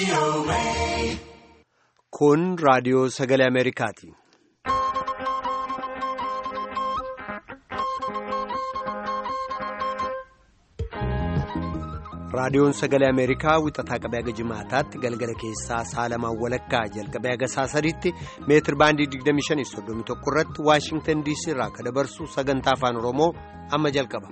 Kun raadiyoo sagalee Ameerikaati. Raadiyoon sagalee Ameerikaa wixataa qabee haga jimaataatti galgala keessaa saalamaan walakkaa jalqabee haga saasadiitti meetir baandii 2531 irratti Waashingtan DC irraa akka dabarsu sagantaa afaan Oromoo amma jalqaba.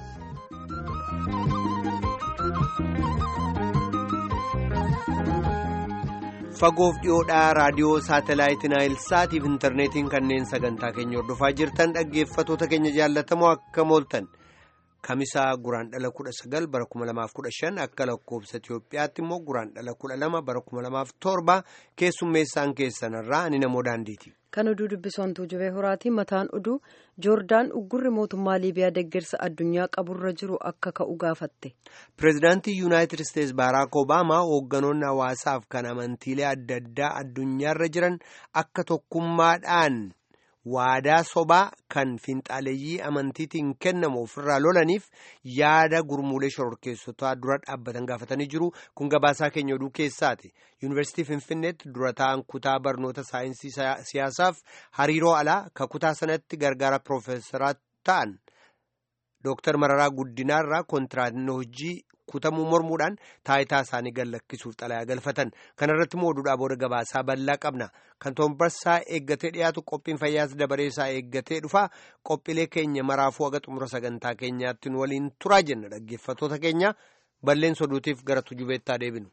Fagoof dhiyoodhaa raadiyoo saatalaayitii Naayilsaatiif intarneetiin kanneen sagantaa keenya hordofaa jirtan dhaggeeffatoota keenya jaallatamoo akka mooltan. Kamisaa guraan dhala kudha sagal bara kuma lamaaf kudha shan akka lakkoofsa Itoophiyaatti immoo guraan dhala kudha lama bara kuma lamaaf torba keessummeessaan keessanirraa ani namoo daandiiti. Kan oduu dubbisoontuu jibee horaatii mataan oduu joordaan uggurri mootummaa liibiyaa deeggarsa addunyaa qaburra jiru akka ka'u gaafatte. Pireezidaantii Yuunaayitid Isteetsi Baaraak Obaamaa hoogganoonni hawaasaaf kan amantiilee adda addaa addunyaarra jiran akka tokkummaadhaan. waadaa sobaa kan finxaaleeyyii amantiitiin kennamu ofirraa lolaniif yaada gurmuulee shororkeessotaa dura dhaabbatan gaafatanii jiru kun gabaasaa keenya oduu keessaati yuunivarsiitii finfinneetti dura ta'an kutaa barnoota saayinsii siyaasaaf hariiroo alaa ka kutaa sanatti gargaara piroofeesaraa ta'an dooktar mararaa guddinaarraa kontiraatiin hojii kutamuu mormuudhaan taayitaa isaanii gallakkisuuf xalayaa galfatan kanarratti immoo oduudhaa booda gabaasaa bal'aa qabna kan toombarsaa eeggatee dhiyaatu qophiin fayyaas dabareessaa eeggatee dhufa qophiilee keenya maraafuu haga xumura sagantaa keenyaatti waliin turaa jenna dhaggeeffatoota keenya balleen soduutiif gara tujubeettaa deebinu.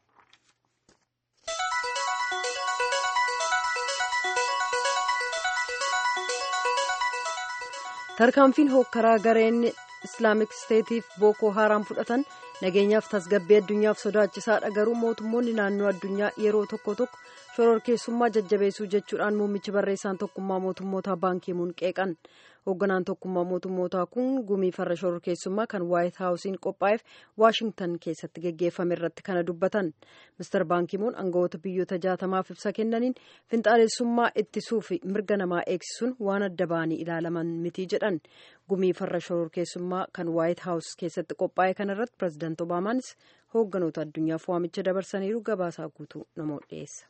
tarkaanfiin hookkaraa gareen islaamik isteetiif bookoo haaraan fudhatan nageenyaaf tasgabbii addunyaaf sodaachisaadha garuu mootummoonni naannoo addunyaa yeroo tokko tokko shororkeessummaa jajjabeessuu jechuudhaan muummichi barreessaan tokkummaa mootummootaa baankiimuun qeeqan hoogganaan tokkummaa mootummootaa kun gumii farra shororkeessummaa kan waayit haawusiin qophaa'eef waashingtan keessatti geggeeffame irratti kana dubbatan mister baankiimuun aangawoota biyyoota jaatamaaf ibsa kennaniin finxaalessummaa ittisuu fi mirga namaa eegsisuun waan adda ba'anii ilaalaman miti jedhan gumii farra shororkeessummaa kan waayit haawus keessatti qophaa'e kanarratti pireezidaant obaamaanis hoogganoota addunyaaf waamicha dabarsaniiru gabaasaa guutuu namoota dhiyeessa.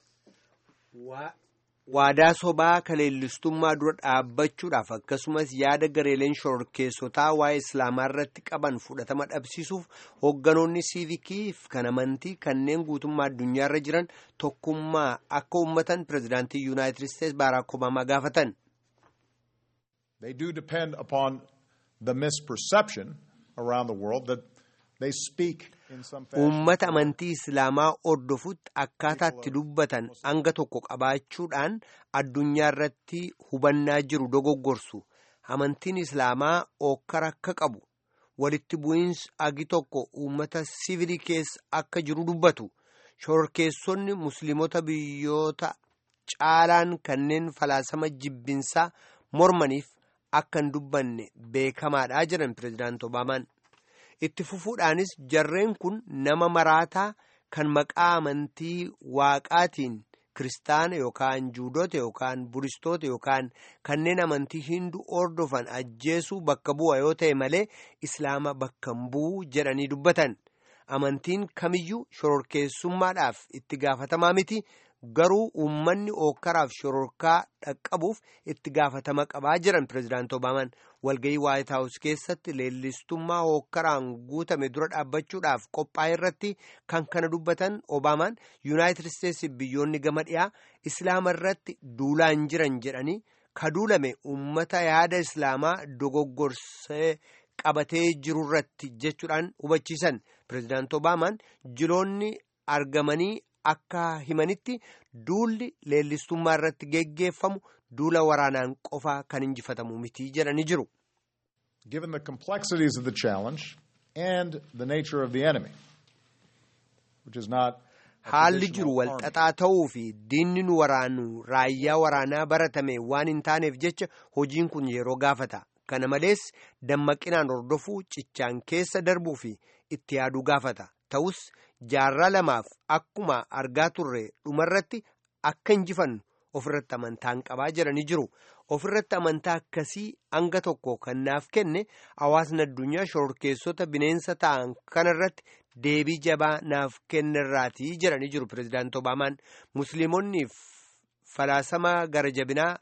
waadaa sobaa kaleellistummaa dura dhaabbachuudhaaf akkasumas yaada gareeleen shororkeessotaa waa'ee islaamaa irratti qaban fudhatama dhabsiisuuf hoogganoonni siivikiif kan amantii kanneen guutummaa addunyaarra jiran tokkummaa akka uummatan pireezidaantii yuunaayitid isteetsi baaraak obaamaa gaafatan. They do depend upon the misperception around the world that they speak in some fashion. Uummata amantii Islaamaa hordofutti akkaataa itti dubbatan hanga tokko qabaachuudhaan addunyaa irratti hubannaa jiru dogoggorsu. Amantiin Islaamaa ookkara akka qabu walitti bu'iinsi agi tokko uummata sivilii keessa akka jiru dubbatu. Shororkeessonni musliimota biyyoota caalaan kanneen falaasama jibbinsaa mormaniif akka hin dubbanne beekamaadha jedhan pireezidaant Obaamaan. Itti fufuudhaanis jarreen kun nama maraataa kan maqaa amantii waaqaatiin kiristaana yookaan juudota yookaan buristoota yookaan kanneen amantii hinduu hordofan ajjeesuu bakka bu'a yoo ta'e malee islaama bakka hin bu'u jedhanii dubbatan. Amantiin kamiyyuu shororkeessummaadhaaf itti gaafatamaa miti. garuu uummanni ookkaraaf shororkaa dhaqqabuuf itti gaafatama qabaa jiran pireezidaant obaamaan walgayii waayit haawus keessatti leellistummaa ookkaraan guutame dura dhaabbachuudhaaf qophaa'e irratti kan kana dubbatan obaamaan yuunaayitid isteetsi biyyoonni gama dhiyaa islaama irratti duulaan jiran jedhanii ka duulame uummata yaada islaamaa dogoggorsee qabatee jiru irratti jechuudhaan hubachiisan pireezidaant obaamaan jiloonni argamanii. Akka himanitti duulli leellistummaa irratti geggeeffamu duula waraanaan qofaa kan injifatamu miti jedhanii jiru. Given the complexities of the challenge and the nature of the enemy, which is not Haalli jiru walxaxaa ta'uu fi diinni nu waraanu raayyaa waraanaa baratame waan hin taaneef jecha hojiin kun yeroo gaafata. Kana malees dammaqinaan hordofuu cichaan keessa darbuu fi itti yaaduu gaafata. Ta'us jaarraa lamaaf akkuma argaa turre dhumarratti akka injifannu ofirratti amantaan qabaa jedhanii jiru. Ofirratti amantaa akkasii hanga tokko kan naaf kenne hawaasni addunyaa shororkeessota bineensa ta'an kanarratti deebii jabaa naaf kennerraatii jedhanii jiru pirezidaanti Obaamaan. Musliimonni falaasama gara jabinaa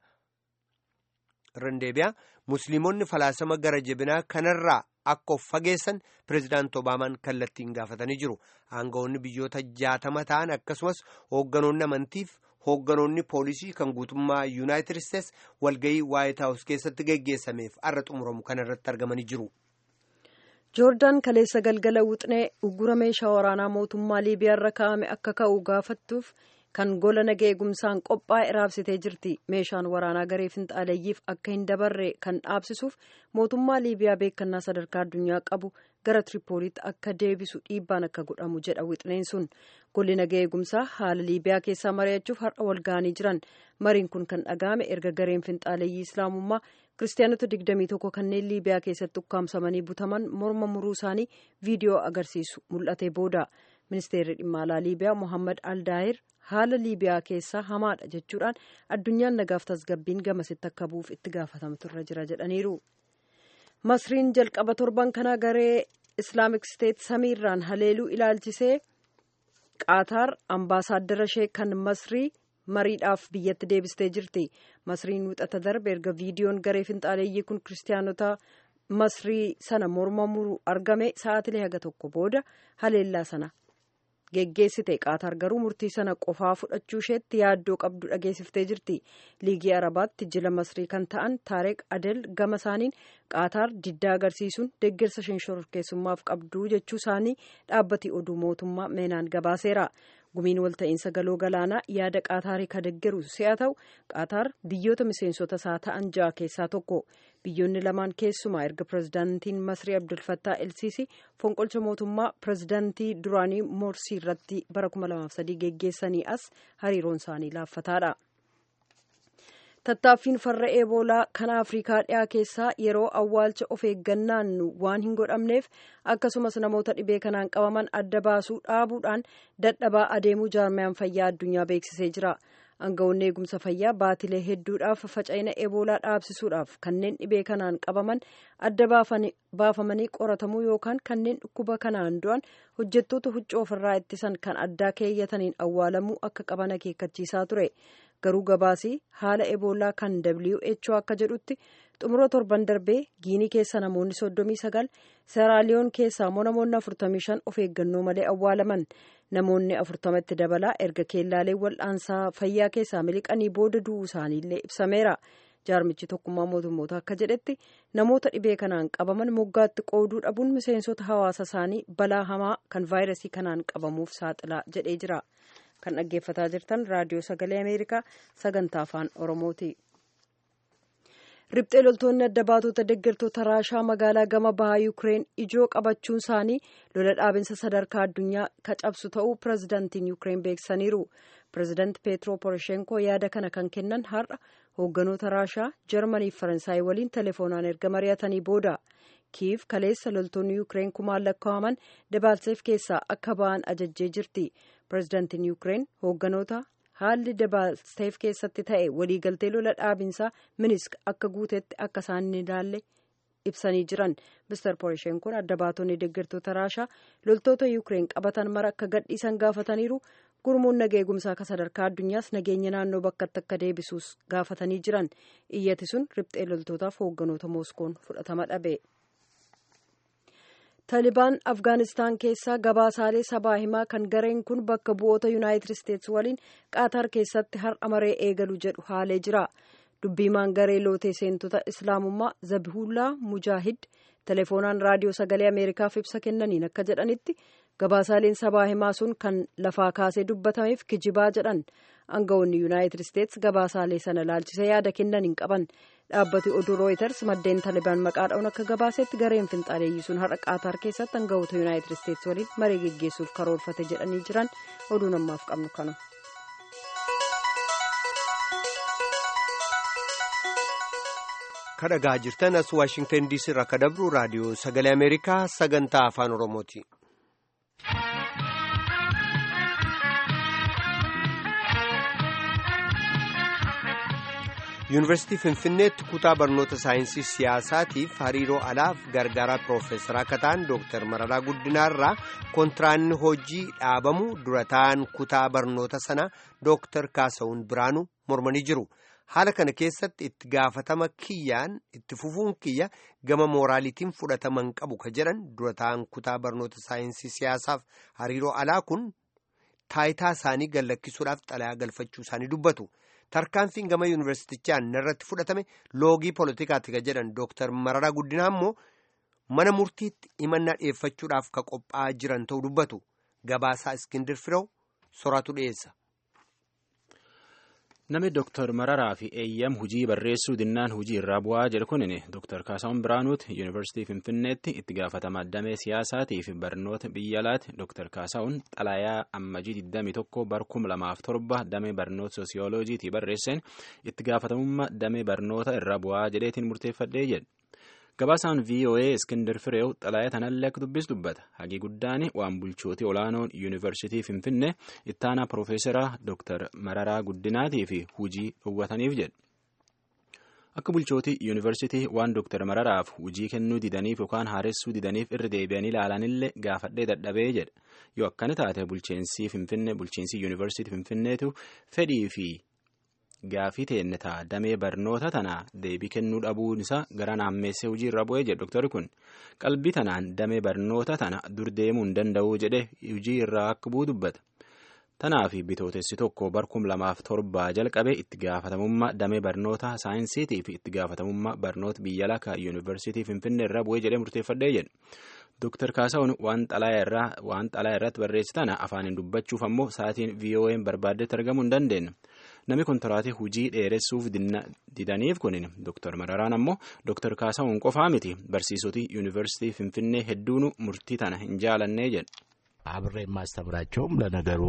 randeebiyaa musliimonni falaasama gara jabinaa kanarraa akka of fageessan pirezidaanti Obaamaan kallattiin gaafatanii jiru. Aangawoonni biyyoota jaatama ta'an akkasumas hoogganoonni amantiif hoogganoonni poolisii kan guutummaa yuunaayitid isteets walgayii waayit haawus keessatti geggeessameef har'a xumuramu kanarratti argamanii jiru. joordaan kaleessa galgala wuxnee uggura meeshaa waraanaa mootummaa liibiyaarra kaa'ame akka ka'u gaafattuuf kan gola naga eegumsaan qophaa'e raabsitee jirti meeshaan waraanaa garee finxaaleeyyiif akka hin dabarre kan dhaabsisuuf mootummaa liibiyaa beekannaa sadarkaa addunyaa qabu gara tiripooliitti akka deebisu dhiibbaan akka godhamu jedha wixneen sun golli naga eegumsaa haala liibiyaa keessaa mari'achuuf har'a walga'anii jiran mariin kun kan dhaga'ame erga gareen finxaaleeyyii islaamummaa kiristaanota 21 kanneen liibiyaa keessatti ukkaamsamanii butaman morma muruu isaanii viidiyoo agarsiisu mul'ate booda ministeerri dhimma alaa liibiyaa mohammad aldaayir haala liibiyaa keessaa hamaadha jechuudhaan addunyaan nagaaf tasgabbiin gamasitti akka bu'uuf itti gaafatamtu irra jira jedhaniiru. masriin jalqaba torban kana garee islaamik steet samiirraan haleeluu ilaalchisee qaataar ambaasaaddara ishee kan masrii mariidhaaf biyyatti deebistee jirti masriin wixata darbe erga viidiyoon garee finxaaleeyyii kun kiristaanota masrii sana morma muru argame sa'aatilee haga tokko booda haleellaa sana geggeessite qaataar garuu murtii sana qofaa fudhachuu isheetti yaaddoo qabdu dhageessiftee jirti liigii arabaatti jila masrii kan ta'an taareq adel gama isaaniin qaataar diddaa agarsiisuun deeggarsa isheen shororkeessummaaf qabdu jechuu isaanii dhaabbati oduu mootummaa meenaan gabaaseera gumiin walta'iinsa galoo galaanaa yaada qaataarii ka deeggaru si'a ta'u qaataar biyyoota miseensota isaa ta'an ja'a keessaa tokko biyyoonni lamaan keessumaa erga pirezidaantiin masrii abdulfattaa elsiisi fonqolcha mootummaa pirezidaantii duraanii moorsii irratti bara 2003 geggeessanii as hariiroon isaanii laaffataadha. tattaaffiin farra eeboolaa kan afrikaa dhiyaa keessaa yeroo awwaalcha of eeggannaan waan hin godhamneef akkasumas namoota dhibee kanaan qabaman adda baasuu dhaabuudhaan dadhabaa adeemuu jaarmayaan fayyaa addunyaa beeksisee jira. aangawoonni eegumsa fayyaa baatilee hedduudhaaf faca'ina eeboolaa dhaabsisuudhaaf kanneen dhibee kanaan qabaman adda baafamanii qoratamuu yookaan kanneen dhukkuba kanaan du'an hojjettoota huccuu ofirraa ittisan kan addaa keeyyataniin awwaalamuu akka qaban akeekkachiisaa ture garuu gabaasii haala eeboolaa kan who akka jedhutti xumura torban darbee giinii keessa namoonni soddomii sagal seeraaliyoon keessaa immoo namoonni afurtamii shan of eeggannoo malee awwaalaman namoonni afurtamatti dabalaa erga keellaalee wal'aansaa fayyaa keessaa miliqanii booda du'uu isaaniillee ibsameera jaarmichi tokkummaa mootummoota akka jedhetti namoota dhibee kanaan qabaman moggaatti qooduu dhabuun miseensota hawaasa isaanii balaa hamaa kan vaayirasii kanaan qabamuuf saaxilaa jedhee jira kan dhaggeeffataa jirtan raadiyoo sagalee ameerikaa sagantaa afaan oromooti. Riphxee loltoonni adda baatota deeggartoota raashaa magaalaa gama bahaa Yuukireen ijoo qabachuun isaanii lola dhaabinsa sadarkaa addunyaa ka cabsu ta'uu pirezidaantiin Yuukireen beeksisaniiru. Pirezidaanti Peetro Poroshenko yaada kana kan kennan har'a hoogganoota raashaa Jarmanii fi Faransaay waliin telefoonaan erga mari'atanii booda. Kiiv kaleessa loltoonni Yuukireen kumaan lakkaa'aman Dabaalseef keessaa akka ba'an ajajjee jirti. Pirezidaantiin Yuukireen hoogganoota haalli Dabaalseef keessatti ta'e waliigaltee lola dhaabinsaa minisk akka guutetti akka isaan hin ilaalle ibsanii jiran mister poroshenkoon adda baatonni deeggartoota raashaa loltoota yuukireen qabatan mara akka gadhiisan gaafataniiru gurmuun naga eegumsaa akka sadarkaa addunyaas nageenya naannoo bakkatti akka deebisuus gaafatanii jiran iyyati sun riphxee loltootaaf hoogganoota mooskoon fudhatama dhabe. taalibaan afgaanistaan keessaa gabaasaalee sabaa himaa kan gareen kun bakka bu'oota yuunaayitid isteetsi waliin qaataar keessatti har'a maree eegalu jedhu haalee jira dubbiimaan garee lootee seentota islaamummaa zabihullaa mujaahid telefoonaan raadiyoo sagalee ameerikaaf ibsa kennaniin akka jedhanitti gabaasaaleen sabaa himaa sun kan lafaa kaasee dubbatameef kijibaa jedhan aangawoonni yuunaayitid isteetsi gabaasaalee sana laalchisee yaada kennan hin qaban dhaabbati oduu rooyiters maddeen taalibaan maqaadhaan akka gabaasetti gareen finxaaleeyyii sun har'a qaataar keessatti aangawoota yuunaayitid isteetsi waliin maree geggeessuuf karoorfate jedhanii jiran oduu namaaf qabnu kana. kadhagaa jirtan as waashingtan diisii irraa akka dabru raadiyoo sagalee ameerikaa sagantaa afaan oromooti. yuunivarsiitii finfinneetti kutaa barnoota saayinsii siyaasaatiif hariiroo alaaf gargaaraa piroofeesaraa akka ta'an dooktar mararaa guddinaarraa kontiraanni hojii dhaabamu durataan kutaa barnoota sana dooktar kaasawun biraanuu mormanii jiru haala kana keessatti itti gaafatama kiyyaan itti fufuun kiyya gama mooraalitiin fudhataman qabu ka jedhan durataan kutaa barnoota saayinsii siyaasaaf hariiroo alaa kun taayitaa isaanii gallakkisuudhaaf xalayaa galfachuu isaanii dubbatu. tarkaanfiin gama yuunivarsiitichaan irratti fudhatame loogii poolitikaati ka jedhan dooktar mararaa guddinaa immoo mana murtiitti himannaa dhiyeeffachuudhaaf ka qophaa'aa jiran ta'uu dubbatu gabaasaa iskindir firew soraatu dhiyeessa. Namni Dooktar Mararaa fi eeyyam hujii barreessuu dinnaan hujii irraa bu'aa jedhu kunin Dooktar Kaasaawun Biraanuuti Yuunivarsiitii Finfinneetti itti gaafatama damee siyaasaatii fi barnoota biyya alaati Dooktar Kaasaawun xalayaa ammajii 21 bar 2007 damee barnoota soosiyooloojiitii barreesseen itti gaafatamummaa damee barnoota irraa bu'aa jedheetiin murteeffadhee jedhe. Gabaasaan VOA Iskindar Fireew xalayaa tanallee akka dubbis dubbata. Hagii guddaan waan bulchootii olaanoon Yuunivarsiitii Finfinnee ittaanaa Piroofeesaraa Dooktar Mararaa Guddinaatii fi hujii dhowwataniif jedhe. Akka bulchootii Yuunivarsiitii waan Dooktar Mararaaf hujii kennuu didaniif yookaan haaressuu didaniif irra deebi'anii ilaalanillee gaafadhee dadhabee jedha. Yoo akkana taate bulchiinsi Finfinnee bulchiinsi Yuunivarsiitii Finfinneetu fedhii fi Gaafii teenne ta'a damee barnoota tanaa deebii kennuu dhabuun isaa gara naammeessee hojii irra bu'ee jedhe doktori kun qalbii tanaan damee barnoota tana dur deemuu hin danda'uu jedhe hojii irraa akka bu'u dubbata. Tanaaf bitootessi tokko bar kum lamaaf torbaa jalqabe itti gaafatamummaa damee barnoota saayinsiitii fi itti gaafatamummaa barnoota biyya alaa yuunivarsiitii finfinnee irra bu'ee jedhee murteeffadhee jedhe. Dooktar Kaasaawun waan xalayaa irratti barreessi tana afaaniin dubbachuuf ammoo sa'aatiin VOA'n barbaaddetti argamuu hin dandeenye. Namni kontiraatii hujii dheeressuuf didaniif kunin Dooktar Mararaan ammoo Dooktar Kaasaawun qofaa miti barsiisoti yuunivarsiitii Finfinnee hedduun murtii tana hin jaalannee jedhe. አብሬ የማስተምራቸውም ለነገሩ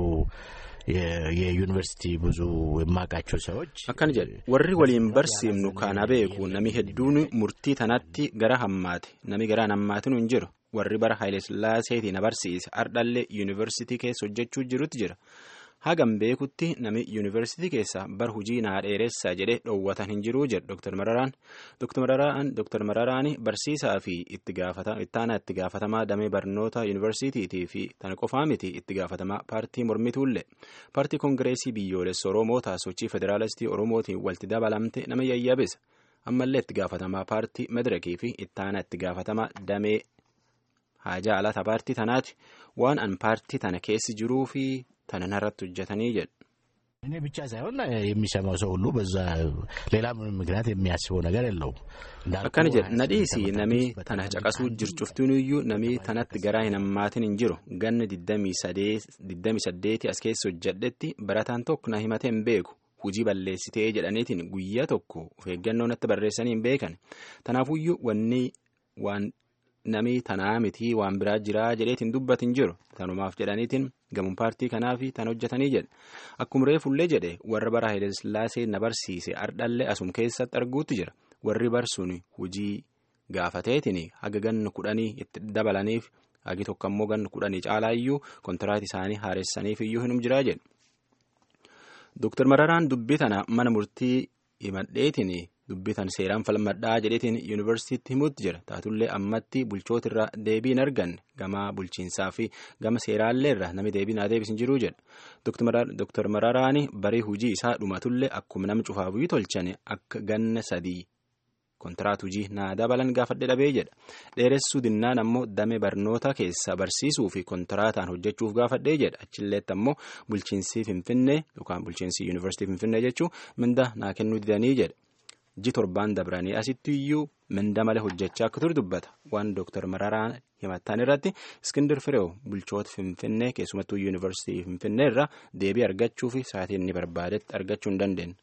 የዩኒቨርሲቲ ብዙ የማውቃቸው ሰዎች akkana jedhe warri waliin barsiifnu kana beeku nami hedduun murtii tanatti gara hammaate nami garaan hammaatin hin jiru warri bara Haayilesillaaseetii na barsiise ardhallee yuunivarsiitii keessa hojjechuu jirutti jira hagam beekutti nami yuunivarsiitii keessa bar hujii naa dheeressaa jedhee dhoowwatan hin jiruu jedhe Dr. Mararaan Dr. Mararaan barsiisaa fi ittaanaa itti gaafatamaa damee barnoota yuunivarsiitiitii fi tana qofaa miti itti gaafatamaa paartii mormituullee paartii koongireesii biyyoolessa Oromoo sochii federaalistii Oromootiin walitti dabalamte nama yayyabisa ammallee itti gaafatamaa paartii madirakii fi ittaanaa itti gaafatamaa damee haajaa alata paartii tanaati waan an paartii tana keessi jiruu fi tana narratti hojjetanii jedhu. እኔ ብቻ ሳይሆን የሚሰማው ሰው ሁሉ በዛ ሌላ ምንም ምክንያት የሚያስበው ነገር የለውም። akkana jedhe nadhiisi namii tana caqasuu jircuftinuyyuu namii tanatti garaa hin hammaatin hin jiru ganna digdami saddeeti as keessa hojjedhetti barataan tokko na himatee hin beeku hujii balleessitee jedhaniitiin guyyaa tokko of eeggannoo natti barreessanii hin beekan tanaafuyyuu wanni waan namii tanaa mitii waan biraa jiraa jedheetiin dubbatin jiru tanumaaf jedhaniitiin gamuun paartii kanaa fi tan hojjetanii jedhe akkuma reefullee jedhe warra bara Haayilesillaasee na barsiise ardhallee asum keessatti arguutti jira warri barsuun hujii gaafateetiin haga ganna kudhanii itti dabalaniif hagi tokko ammoo ganna kudhanii caalaa iyyuu kontiraat isaanii haaressaniif iyyuu hinum jiraa jedhe. Dooktar Mararaan dubbii tana mana murtii himadheetiin dubbii tan seeraan falmadhaa jedheetiin yuunivarsiitiitti himuutti jira taatullee ammatti bulchoota irraa deebii hin arganne gama bulchiinsaa fi gama seeraallee irra namni deebii naa deebisin jiruu jedha Dooktar Mararaani barii hujii isaa dhumatullee akkuma nama cufaafuyyuu tolchane akka ganna sadii kontiraat hujii naa dabalan gaafadhe dhabee jedha dheeressuu dinnaan ammoo damee barnoota keessa barsiisuu fi kontiraataan hojjechuuf gaafadhee jedha achilleetti ammoo bulchiinsi finfinnee yookaan bulchiinsi yuunivarsiitii finfinnee jechuun minda naa kennuu didanii jedha. ji torbaan dabranii asitti iyyuu minda malee hojjechaa akka ture dubbata waan dooktar mararaan himattan irratti iskindir fireew bulchoota finfinnee keessumattuu yuunivarsiitii finfinnee irraa deebii argachuu fi sa'aatii inni barbaadetti argachuu hin dandeenye.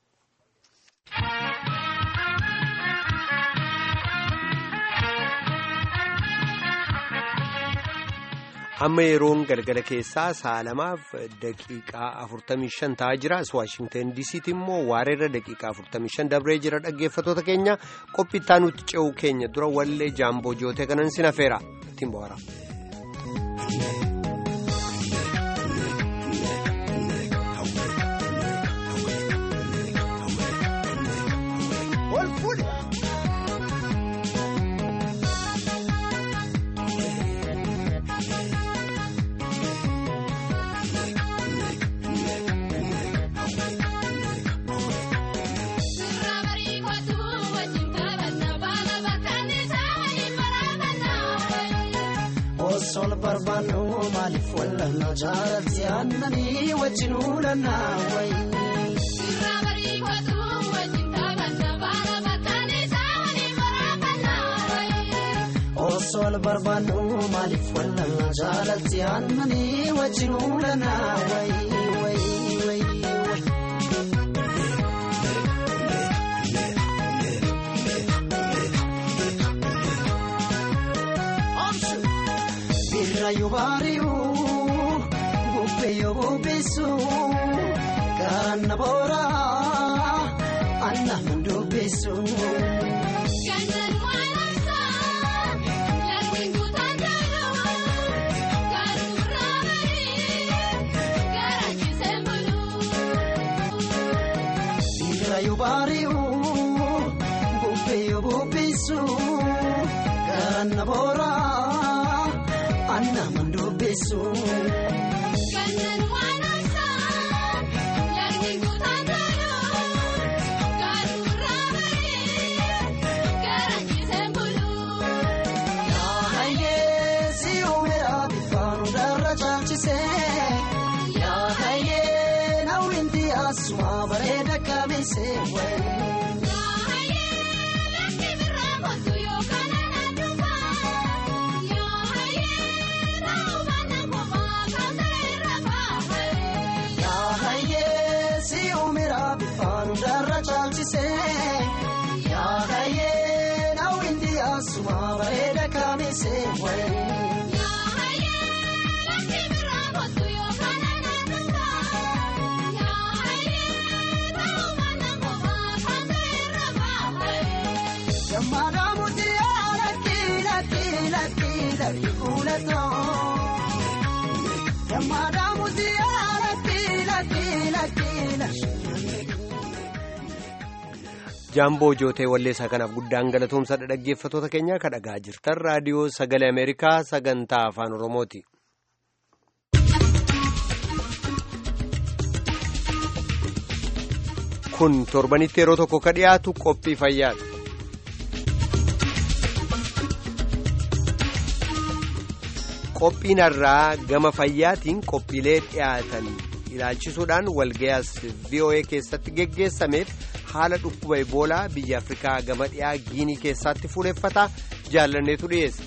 amma yeroon galgala keessaa sa'a lamaaf daqiiqaa 45 ta'aa jira as waashingtan diisiitti immoo waareerra daqiiqaa 45 dabree jira dhaggeeffatoota keenya qophittaa nuti ce'uu keenya dura wallee jaamboo jootee kanan sin hafeera ittiin bohaara. ol fuudhe. Osoo barbaannu maaliif wallanna jaalatti aannanii wajjin uulanna wayi. Osoo barbaannu maaliif wallanna jaalatti aannanii wajjin uulanna wayi wayi wayi. Birraayuu baari'uu bubbeeyoo bubbeessuu gaanna booraa anna mandubbeessuu. Birraayuu baari'uu bubbeeyoo bubbeessuu gaanna booraa. Anna mandubbeessu. Yaahayee si uumeera bifaanu darra caalchise. Yaahayee nawwinti asuma bareeda kabeesse. Darra caalchise yaahayee nawwinti asuma bareeda kabeesse wayi. Gammadaa murtii lakki lakki lakki lakki kuulatoo. Gammadaa murtii lakki lakki lakki lakki. jaamboo jootee walleessaa kanaaf guddaan galatoomsadha dhaggeeffatoota keenya ka dhagaa jirtan raadiyoo sagalee ameerikaa sagantaa afaan oromooti. kun torbanitti yeroo tokko ka dhiyaatu qophii fayyaadha. qophiin irraa gama fayyaatiin qophiilee dhiyaatan ilaalchisuudhaan walgayaas voa keessatti geggeessameef haala dhukkuba iboolaa biyya afrikaa gama dhiyaa giinii keessatti fuudheffata jaallanneetu dhiyeesse.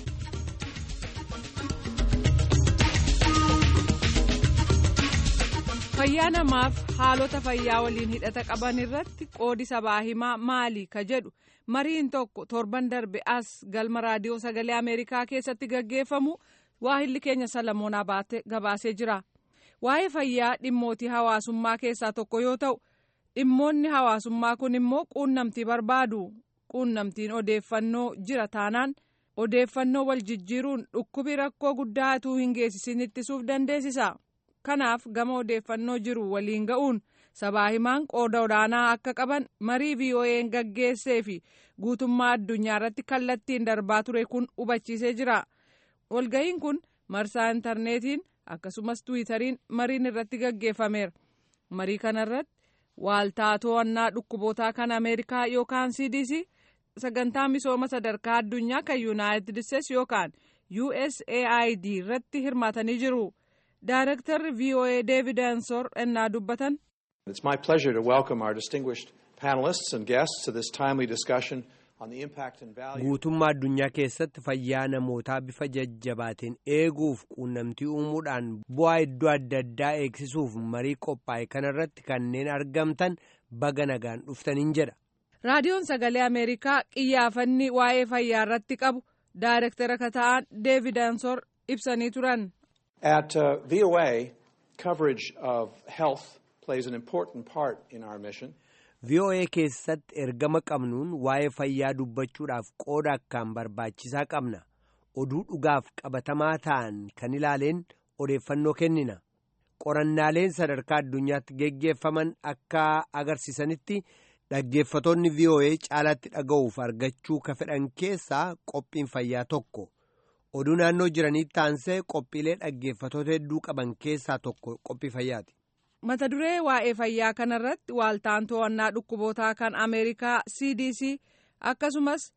fayyaa namaaf haalota fayyaa waliin hidhata qaban irratti qoodi sabaa himaa maali ka jedhu mariin tokko torban darbe as galma raadiyoo sagalee ameerikaa keessatti gaggeeffamu waahilli keenya salamoonaa baate gabaasee jira waa'ee fayyaa dhimmootii hawaasummaa keessaa tokko yoo ta'u dhimmoonni hawaasummaa kun immoo quunnamtii barbaadu quunnamtiin odeeffannoo jira taanaan odeeffannoo wal jijjiiruun dhukkubi rakkoo guddaa utuu hin geessisin ittisuuf dandeessisa kanaaf gama odeeffannoo jiru waliin ga'uun sabaa himaan qooda olaanaa akka qaban marii voa'n gaggeessee fi guutummaa addunyaa irratti kallattiin darbaa ture kun hubachiisee jira walga'iin kun marsaa intarneetiin akkasumas tiwiitariin mariin irratti gaggeeffameera marii kanarratti waaltaa to'annaa dhukkubootaa kan ameerikaa yookaan cdc sagantaa misooma sadarkaa addunyaa kan yuunaayitid isteetsi yookaan usaid irratti hirmaatanii jiru daarektarri voa deevid ansor ennaa dubbatan. It's my pleasure to welcome our distinguished panelists and guests to this timely discussion on the impact and value. guutummaa addunyaa keessatti fayyaa namootaa bifa jajjabaatiin eeguuf quunnamtii uumuudhaan bu'aa iddoo adda addaa eegsisuuf marii qophaa'e kanarratti kanneen argamtan baga nagaan dhuftaniin jedha. raadiyoon sagalee ameerikaa qiyyaafanni waa'ee fayyaa irratti qabu daayirektara kan ta'an deevid ansor ibsanii turan. At uh, VOA, coverage of health plays an important part in our mission. VOA keessatti ergama qabnuun waa'ee fayyaa dubbachuudhaaf qooda akkaan barbaachisaa qabna. Oduu dhugaaf qabatamaa ta'an kan ilaaleen odeeffannoo kennina. Qorannaaleen sadarkaa addunyaatti geggeeffaman akka agarsiisanitti dhaggeeffatoonni VOA caalatti dhaga'uuf argachuu ka fedhan keessaa qophiin fayyaa tokko oduu naannoo jiraniitti taansee qophiilee dhaggeeffatoota hedduu qaban keessaa tokko qophii fayyaati. mata duree waa'ee fayyaa kanarratti waaltaan to'annaa dhukkubootaa kan ameerikaa cdc akkasumas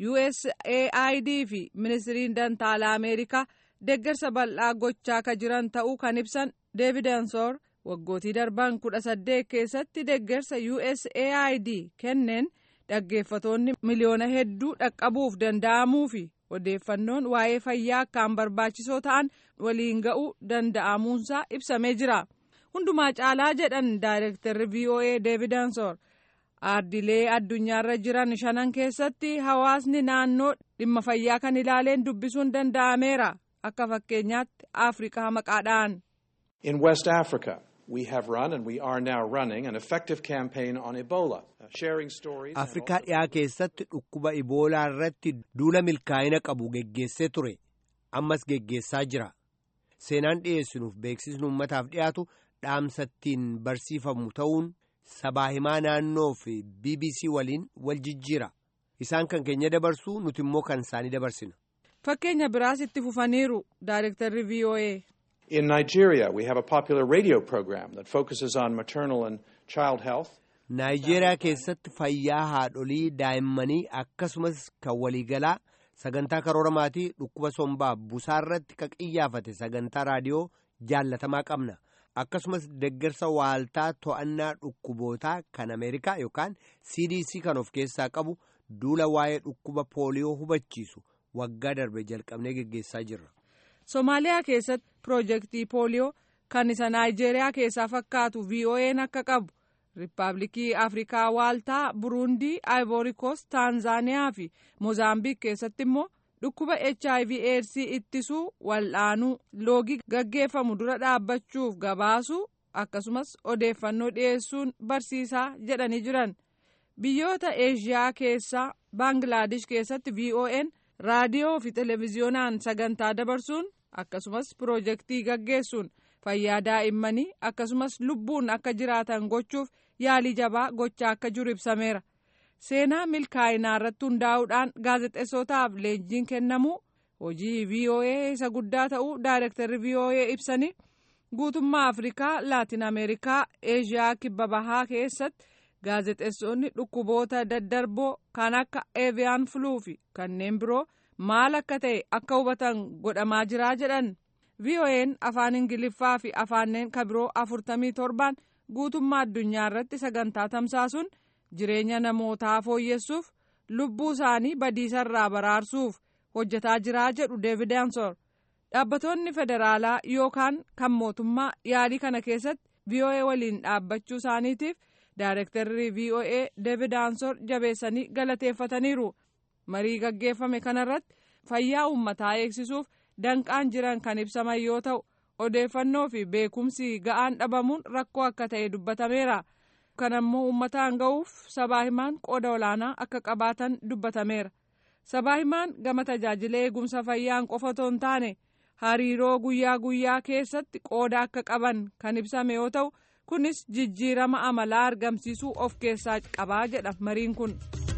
usaid fi ministiriin dantaalaa ameerikaa deeggarsa bal'aa gochaa ka jiran ta'uu kan ibsan deevid ansoor waggootii darban kudha saddeet keessatti deeggarsa usaid kenneen dhaggeeffatoonni miliyoona hedduu dhaqqabuuf danda'amuu fi odeeffannoon waa'ee fayyaa akkaan barbaachisoo ta'an waliin ga'uu danda'amuunsaa ibsamee jira. hundumaa caalaa jedhan daayirektarri voa deevid ansoor aardilee addunyaarra jiran shanan keessatti hawaasni naannoo dhimma fayyaa kan ilaaleen dubbisuun danda'ameera akka fakkeenyaatti afrikaa maqaadhaan. In West Africa, we have run and we are now running an effective campaign on Ebola, uh, sharing stories. and afrikaa dhiyaa keessatti dhukkuba iboolaa irratti duula milkaa'ina qabu geggeessee ture ammas geggeessaa jira seenaan dhiyeessinuuf beeksisni uummataaf dhiyaatu dhaamsattiin barsiifamu ta'uun sabaa himaa naannoo fi bbc waliin wal jijjiira isaan kan keenya dabarsu nuti immoo kan isaanii dabarsina. fakkeenya biraas itti fufaniiru daayirektarri voa. In Nigeria, we have a popular radio program that focuses on maternal and child health. naayijeeriyaa keessatti fayyaa haadholii daa'immanii akkasumas kan waliigalaa sagantaa karoora maatii dhukkuba sombaa busaa irratti ka qiyyaafate sagantaa raadiyoo jaallatamaa qabna. akkasumas deeggarsa waaltaa to'annaa dhukkubootaa kan ameerikaa yookaan cdc kan of keessaa qabu duula waa'ee dhukkuba pooliyoo hubachiisu waggaa darbe jalqabnee geggeessaa jirra. Somaaliyaa keessatti piroojeektii pooliyoo kan isa naayijeeriyaa keessaa fakkaatu VOA'n akka qabu Riippaabilikii Afrikaa Waaltaa, Buruundii, Aayivoorikoos, Taanzaaniyaa fi Moozaambiik keessatti immoo dhukkuba HIV AIDS ittisuu wal'aanuu loogii gaggeeffamu dura dhaabbachuuf gabaasuu akkasumas odeeffannoo dhiyeessuun barsiisaa jedhanii jiran. Biyyoota Eeshiyaa keessaa Baangilaadesh keessatti VOA'n raadiyoo fi televezyiyoonaan sagantaa dabarsuun akkasumas piroojeektii gaggeessuun fayyaa daa'immanii akkasumas lubbuun akka jiraatan gochuuf yaalii jabaa gochaa akka jiru ibsameera. Seenaa milkaa'inaa irratti hundaa'uudhaan gaazexeessotaaf leenjiin kennamuu hojii VOA isa guddaa ta'uu daayirektarri VOA ibsanii guutummaa Afrikaa, Laatin Ameerikaa, Eeshiyaa kibba bahaa keessatti gaazexeessonni dhukkuboota daddarboo kan akka eeviyaan fluu fi kanneen biroo maal akka ta'e akka hubatan godhamaa jiraa jedhan. VOA'n afaan Ingiliffaa fi afaanneen kabiroo afurtamii torban guutummaa addunyaa irratti sagantaa tamsaasuun jireenya namootaa fooyyessuuf lubbuu isaanii badiisarraa baraarsuuf hojjetaa jiraa jedhu Deevid Ansor. Dhaabbattoonni federaalaa yookaan kan mootummaa yaalii kana keessatti VOA waliin dhaabbachuu isaaniitiif daayirektarri VOA Deevid Ansor jabeessanii galateeffataniiru. Marii gaggeeffame kanarratti fayyaa uummataa eegsisuuf danqaan jiran kan ibsaman yoo ta'u odeeffannoo fi beekumsi ga'aan dhabamuun rakkoo akka ta'e dubbatameera. kanammoo uummataan ga'uuf sabaa himaan qooda olaanaa akka qabaatan dubbatameera. Sabaa himaan gama tajaajila eegumsa fayyaan qofa otoo hin taane hariiroo guyyaa guyyaa keessatti qooda akka qaban kan ibsame yoo ta'u kunis jijjiirama amalaa argamsiisuu of keessaa qabaa jedha mariin kun.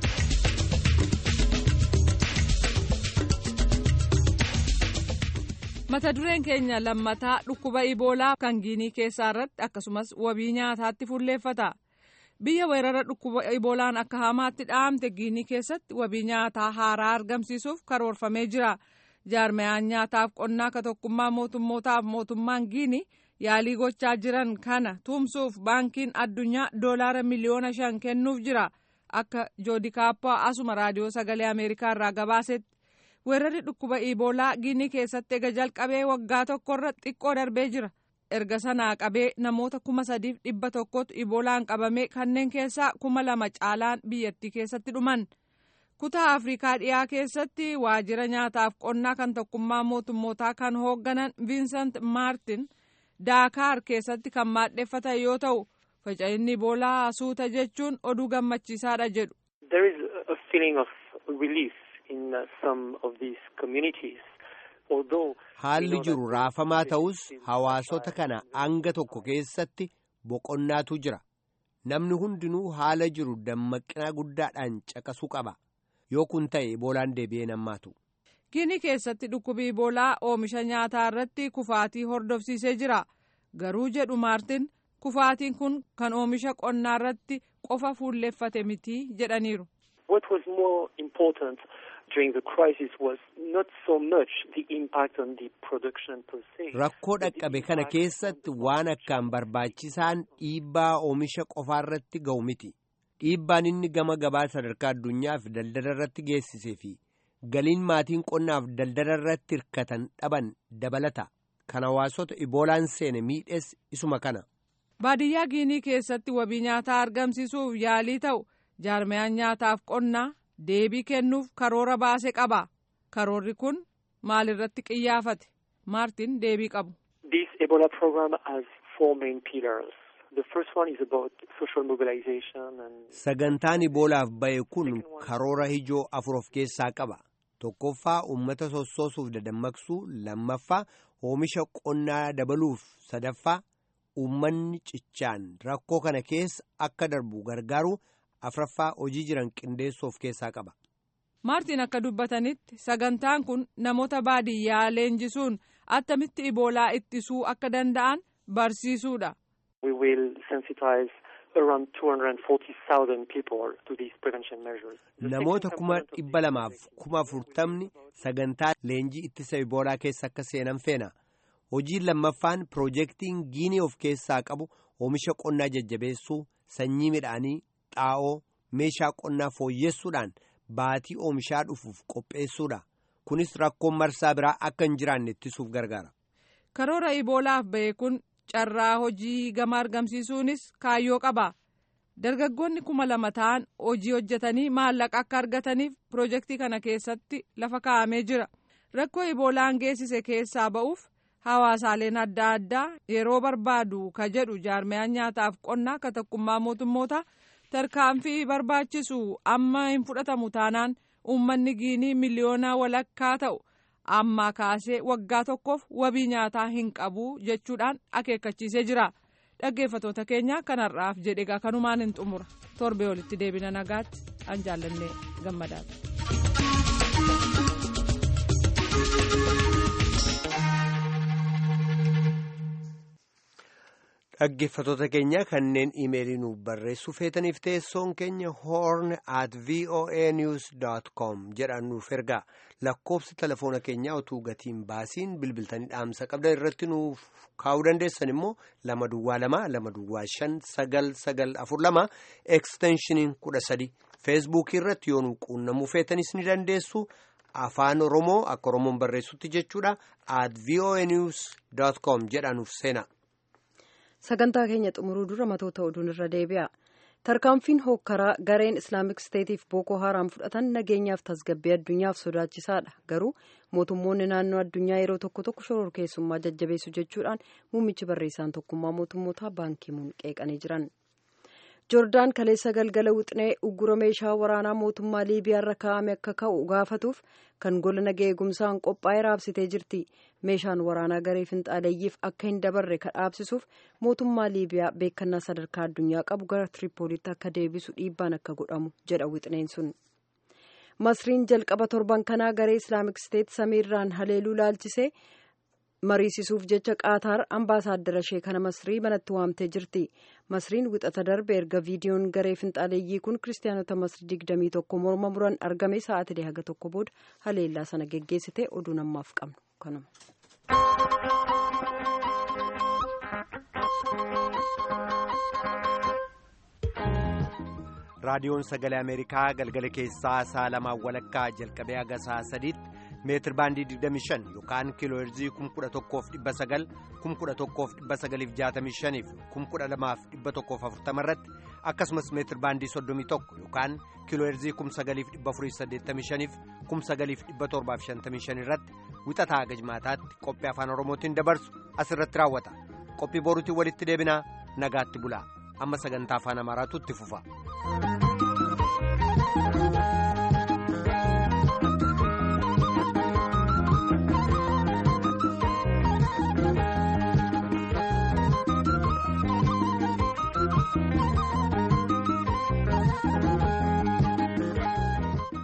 mata dureen keenya lammataa dhukkuba iboolaa kan giinii keessaa irratti akkasumas wabii nyaataatti fuulleeffata. biyya weerara dhukkuba iboolaan akka hamaatti dhahamte giinii keessatti wabii nyaataa haaraa argamsiisuuf karoorfamee jira jaarmayaan nyaataaf qonnaa ka tokkummaa mootummootaaf mootummaan giinii yaalii gochaa jiran kana tumsuuf baankiin addunyaa doolaara miliyoona shan kennuuf jira akka joodikaappaa asuma raadiyoo sagalee ameerikaa irraa gabaasetti weerarri dhukkuba iboolaa giinii keessatti ega jalqabee waggaa tokkorra xiqqoo darbee jira. erga sanaa qabee namoota kuma sadiif dhibba tokkotu iboolaan qabame kanneen keessaa kuma lama caalaan biyyattii keessatti dhuman kutaa afrikaa dhiyaa keessatti waajjira nyaataaf qonnaa kan tokkummaa mootummootaa kan hoogganan viinsant maartin daakaar keessatti kan maadheffatan yoo ta'u faca'inni iboolaa suuta jechuun oduu gammachiisaadha jedhu. There is a feeling of relief in some of these communities. haalli jiru raafamaa ta'us hawaasota kana hanga tokko keessatti boqonnaatu jira namni hundinuu haala jiru dammaqinaa guddaadhaan caqasuu qaba yoo kun ta'e iboolaan deebi'ee nammaatu. Giinii keessatti dhukkubi iboolaa oomisha nyaataa irratti kufaatii hordofsiisee jira garuu jedhu maartin kufaatiin kun kan oomisha qonnaa irratti qofa fuulleeffate miti jedhaniiru. What was more important during the crisis was not so much the impact on the production per se. Rakkoo dhaqqabe kana keessatti waan akkaan barbaachisaan dhiibbaa oomisha qofaa irratti ga'u miti. Dhiibbaan inni gama gabaa sadarkaa addunyaa fi daldala irratti geessisee fi galiin maatiin qonnaaf daldala irratti hirkatan dhaban dabalata. Kan hawaasota iboolaan seene miidhes isuma kana. Baadiyyaa Giinii keessatti wabii nyaataa argamsiisuuf yaalii ta'u jaarmayaan nyaataaf qonnaa deebii kennuuf karoora baase qaba. Karoorri kun maalirratti qiyyaafate? Maartin deebii qabu. This Ebola program has four main pillars. The first one is about social mobilization and Sagantaan iboolaaf ba'e kun karoora ijoo afur of keessaa qaba. Tokkoffaa uummata sossoosuuf dadammaqsuu, lammaffaa oomisha qonnaa dabaluuf, sadaffaa uummanni cichaan rakkoo kana keessa akka darbu gargaaru, afraffaa hojii jiran qindeessuu of keessaa qaba. Maartin akka dubbatanitti sagantaan kun namoota baadiyyaa leenjisuun attamitti iboolaa ittisuu akka danda'an barsiisuudha. we will sensitize around 240,000 people to these prevention measures. The Namoota second kuma component of dhibba this lamaaf kuma afurtamni sagantaa leenjii ittisa iboolaa keessa akka seenan feena. Hojiin lammaffaan piroojeektiin giinii of keessaa qabu oomisha qonnaa jajjabeessuu, sanyii midhaanii, xaa'oo, meeshaa qonnaa fooyyessuudhaan baatii oomishaa dhufuuf qopheessuudha. Kunis rakkoon marsaa biraa akka hin jiraanne ittisuuf gargaara. Karoora iboolaaf ba'e kun carraa hojii gama argamsiisuunis kaayyoo qaba. Dargaggoonni kuma lama ta'an hojii hojjetanii maallaqa akka argataniif pirojektii kana keessatti lafa kaa'amee jira. Rakkoo iboolaan geessise keessaa ba'uuf hawaasaaleen adda addaa yeroo barbaadu ka jedhu jaarmayaan nyaataaf qonnaa ka tokkummaa mootummoota tarkaanfii barbaachisu amma hin fudhatamu taanaan uummanni giinii miliyoona walakkaa ta'u ammaa kaasee waggaa tokkoof wabii nyaataa hin qabu jechuudhaan akeekkachiisee jira. dhaggeeffatoota keenya kanarraaf jedhe egaa kanumaan hin xumura torbee olitti deebina nagaatti an jaallannee gammadaati. Dhaggeeffatoota keenya kanneen iimeelii nuuf barreessuu feetaniif teessoon keenya horn at voa news com jedhaan nuuf ergaa lakkoofsa telefoona keenyaa utuu gatiin baasiin bilbiltanii dhaamsa qabdan irratti nuuf kaa'uu dandeessan immoo lama duwwaa lama lama duwwaa shan sagal sagal afur lama eksteenshiniin kudha sadi feesbuukii irratti yoo nu quunnamuu feetanis ni dandeessu afaan oromoo akka oromoon barreessutti jechuudha at voa news com jedhaan nuuf seena. sagantaa keenya xumuruu dura matoota oduun irra deebi'a tarkaanfiin hookkaraa gareen islaamik steetiif bookoo haraam fudhatan nageenyaaf tasgabbii addunyaaf sodaachisaadha garuu mootummoonni naannoo addunyaa yeroo tokko tokko shororkeessummaa jajjabeessu jechuudhaan muummichi barreessaan tokkummaa mootummootaa baankimuun qeeqanii jiran joordaan kaleessa galgala wixnee uggura meeshaa waraanaa mootummaa liibiyaarra kaa'ame akka ka'u gaafatuuf kan gola nagaa eegumsaan qophaa'ee raabsitee jirti meeshaan waraanaa garee finxaaleeyyiif akka hin dabarre ka dhaabsisuuf mootummaa liibiyaa beekannaa sadarkaa addunyaa qabu gara tiripoolitti akka deebisu dhiibbaan akka godhamu jedha wixneen sun masriin jalqaba torban kanaa garee islaamik steet samiirraan haleeluu laalchisee mariisisuuf jecha qaataar ambaasaaddara ishee kana masrii manatti waamtee jirti masriin wixata darbe erga viidiyoon garee finxaaleeyyii kun kiristaanota masrii digdamii tokko morma muran argame sa'aatilee haga tokko booda haleellaa sana geggeessite oduu namaaf qabnu kanuma. raadiyoon sagalee ameerikaa galgala keessaa sa'a lamaan walakkaa jalqabee haga sa'a sadiitti meetir baandii 25 yookaan kiiloo heerzii 11,900 11,965 fi 12,140 irratti akkasumas meetir baandii 31 yookaan kiiloo heerzii 9,485 fi 9,755 irratti wixataa haga jimaataatti qophii afaan oromootiin dabarsu asirratti raawwata qophii boruutiin walitti deebinaa nagaatti bulaa amma sagantaa afaan amaaraatu itti fufa.